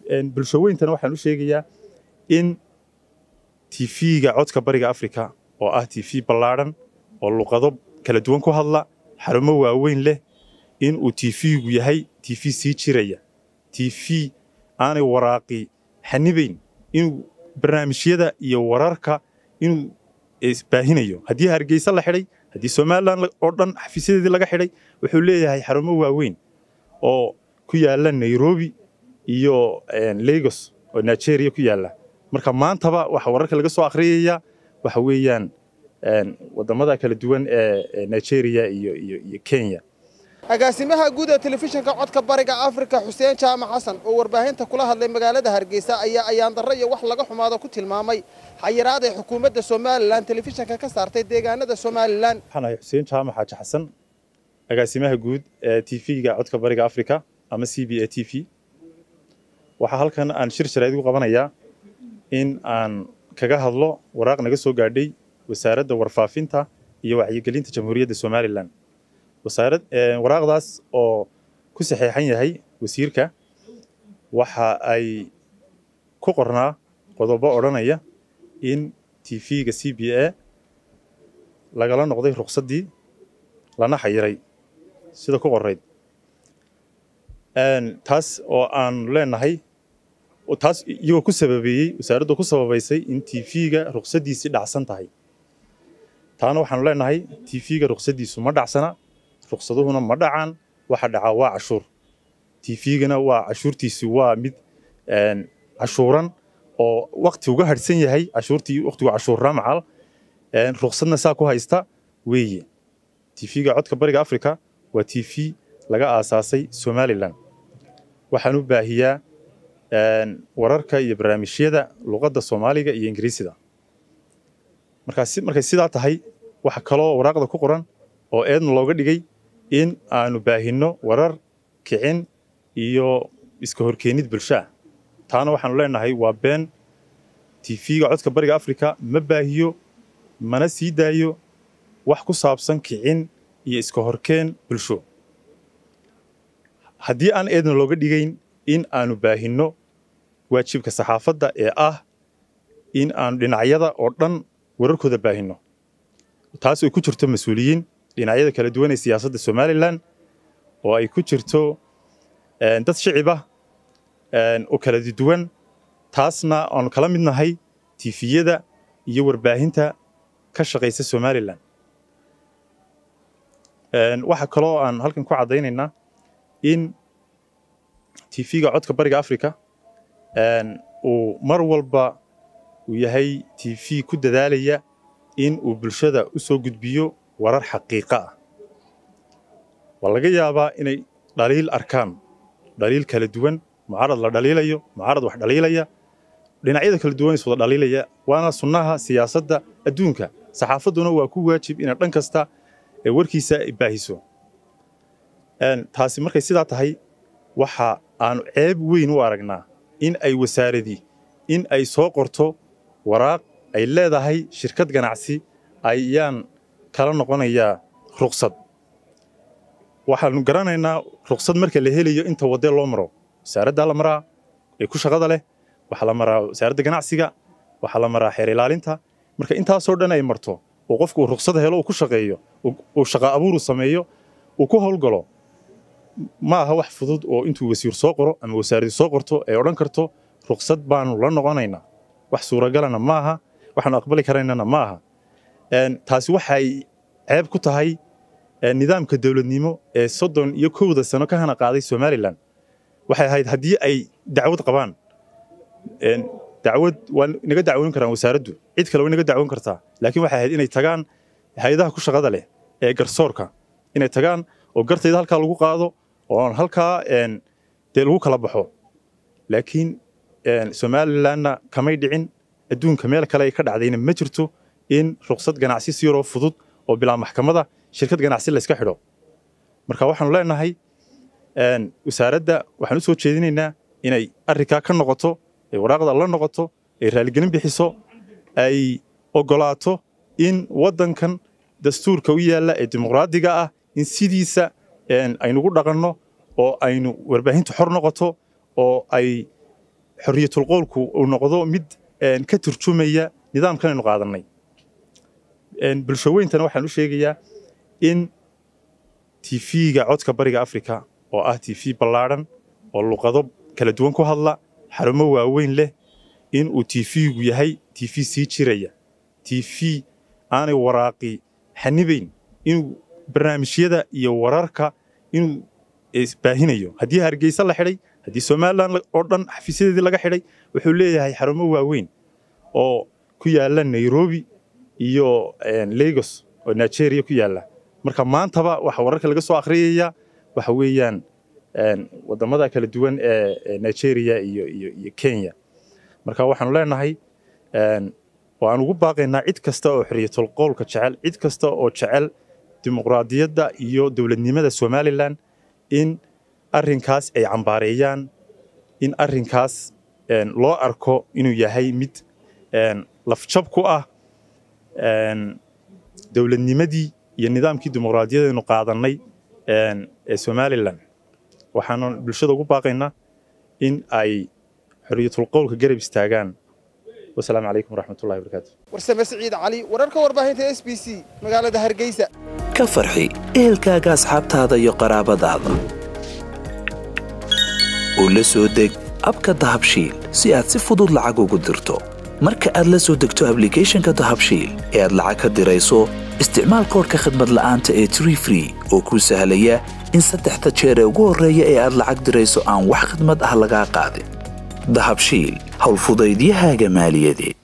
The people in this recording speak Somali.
bulshaweyntana waxaan u sheegayaa in tv-ga codka bariga afrika oo ah tv ballaadhan oo luqado kala duwan ku hadla xarumo waaweyn leh in uu tv-gu yahay tv sii jiraya tv aanay waraaqi xanibayn inuu barnaamijyada iyo wararka inuu baahinayo haddii hargeysa la xidhay haddii somalilan oo dhan xafiisyadeedii laga xidhay wuxuu leeyahay xarumo waaweyn oo ku yaala nairobi iyo lagos oo nigeria ku yaala marka maantaba waxa wararka laga soo akhriyaya waxa weeyaan wadamada kala duwan ee nigeria iyo iyo kenya agaasimaha guud ee telefishinka codka bariga afrika xuseen jaamac xasan oo warbaahinta kula hadlay magaalada hargeysa ayaa ayaandarro iyo wax laga xumaado ku tilmaamay xayiraad ay xukuumadda somalilan telefishinka ka saartay deegaanada somalilan waxaan ahay xuseen jaamac xaaji xasan agaasimaha guud ee tv-ga codka bariga afrika ama c b a t v waxaa halkan aan shir sharayd ugu qabanayaa in aan kaga hadlo waraaq naga soo gaadhay wasaaradda warfaafinta iyo wacyigelinta jamhuuriyadda somalilan wasaarad waraaqdaas oo ku saxeexan yahay wasiirka waxa ay ku qornaa qodobo odhanaya in tv-ga c b a lagala noqday ruqsaddii lana xayiray sida ku qorayd taas oo aan leenahay taas iyagoo ku sababeeyey wasaaraddu ku sababaysay in tv-ga ruqsaddiisii dhacsan tahay taana waxaanu leenahay tv-ga ruqsaddiisu ma dhacsana ruqsaduhuna ma dhacaan waxa dhacaa waa cashuur tv-gana waa cashuurtiisi waa mid cashuuran oo wakti uga harhsan yahay cashuurtii waktigu cashuurraa macal ruqsadna saa ku haysta weeye tv-ga codka bariga afrika waa tv laga aasaasay somalilan waxaan u baahiyaa wararka iyo barnaamijyada luqadda soomaaliga iyo ingiriisida markay sidaa tahay waxa kaloo waraaqda ku qoran oo eedna looga dhigay in aanu baahinno warar kicin iyo iska horkeenid bulshaa taana waxaanu leenahay waa been tv-ga codka bariga afrika ma baahiyo mana sii daayo wax ku saabsan kicin iyo iska horkeen bulsho haddii aan eedna looga dhigayn in aanu baahinno waajibka saxaafadda ee ah in aanu dhinacyada oo dhan wararkooda baahinno taas ay ku jirto mas-uuliyiin dhinacyada kala duwan ee siyaasadda somalilan oo ay ku jirto dad shicib ah oo kala duwan taasna aanu kala mid nahay tifiyada iyo warbaahinta ka shaqaysa somalilan waxaa kaloo aan halkan ku caddaynaynaa in tv-ga codka bariga africa uu mar walba uu yahay tv ku dadaalaya in uu bulshada u soo gudbiyo warar xaqiiqa ah waa laga yaabaa inay dhaliil arkaan dhaliil kala duwan mucaarad la dhaliilayo mucaarad wax dhaliilaya dhinacyada kala duwan is wada dhaliilaya waana sunnaha siyaasadda adduunka saxaafadduna waa ku waajib inay dhan kasta ee warkiisa baahiso taasi markay sidaa tahay waxa aanu ceeb weyn u aragnaa in ay wasaaradii in ay soo qorto waraaq ay leedahay shirkad ganacsi ayaan kala noqonayaa ruqsad waxaanu garanaynaa ruqsad marka la helayo inta wadee loo maro wasaaraddaa la maraa ee ku shaqada leh waxaa la maraa wasaaradda ganacsiga waxaa la maraa xeer ilaalinta marka intaasoo dhan ay marto oo qofku uu ruqsad helo uu ku shaqeeyo uu shaqa abuuru sameeyo uu ku howlgalo ma aha wax fudud oo intuu wasiir soo qoro ama wasaaradii soo qorto ay odhan karto ruqsad baanu la noqonaynaa wax suuragalana ma aha waxaanu aqbali karaynana ma aha taasi waxay ceeb ku tahay nidaamka dowladnimo ee soddon iyo kowda sano ka hana qaaday somalilan waxay ahayd haddii ay dacwad qabaan dacwad waa naga dacwoon karaan wasaaraddu cid kale way naga dacwoon kartaa laakiin waxay ahayd inay tagaan hay-adaha ku shaqada leh ee garsoorka inay tagaan oo gartayda halkaa lagu qaado oo halkaa dee lagu kala baxo laakiin somalilanna kamay dhicin adduunka meel kale ay ka dhacdayna ma jirto in ruqsad ganacsi si yaroo fudud oo bilaa maxkamada shirkad ganacsi layska xidho marka waxaanu leenahay wasaaradda waxaan u soo jeedinaynaa inay arrinkaa ka noqoto ay waraaqda la noqoto ay raaligelin bixiso ay ogolaato in waddankan dastuurka u yaalla ee dimuqraadiga ah in sidiisa aynugu dhaqanno oo aynu warbaahintu xor noqoto oo ay xorriyatul qowlku uu noqdo mid ka turjumaya nidaamkan aynu qaadannay bulshaweyntana waxaan u sheegayaa in tv-ga codka bariga afrika oo ah tv ballaadhan oo luqado kala duwan ku hadla xarumo waaweyn leh in uu tv-gu yahay tv sii jiraya tv aanay waraaqi xanibayn inuu barnaamijyada iyo wararka inuu baahinayo haddii hargeysa la xidhay haddii somalilan oo dhan xafiisyadeedii laga xidhay wuxuu leeyahay xarumo waaweyn oo ku yaala nairobi iyo lagos oo nigeria ku yaala marka maantaba waxa wararka laga soo akhriyaya waxa weeyaan wadamada kala duwan ee nigeria iyo iyo iyo kenya marka waxaanu leenahay waan ugu baaqaynaa cid kasta oo xorriyatul qowlka jecel cid kasta oo jecel dimuqraadiyadda iyo dowladnimada somalilan in arrinkaas ay cambaareeyaan in arrinkaas loo arko inuu yahay mid lafjab ku ah dowladnimadii iyo nidaamkii dimuqraadiyadaynu qaadannay ee somalilan waxaanu bulshada ugu baaqaynaa in ay xorriyatul qowlka garab istaagaan wasalaamu calaykum waraxmatullahi wabarakaatu warsame siciid cali wararka warbaahinta s b c magaalada hargeysa ka farxi ehelkaaga asxaabtaada iyo qaraabadaada oo la soo deg abka dahabshiil si aad si fudud lacag ugu dirto marka aad la soo degto ablicathonka dahabshiil ee aad lacag ka dirayso isticmaal koorka khadmad la'aanta ee tree free oo kuu sahlaya in saddexda jeer ee ugu horreeya ee aad lacag dirayso aan wax khadmad ah lagaa qaadin dahabshiil howlfudaydiyahaaga maaliyadeed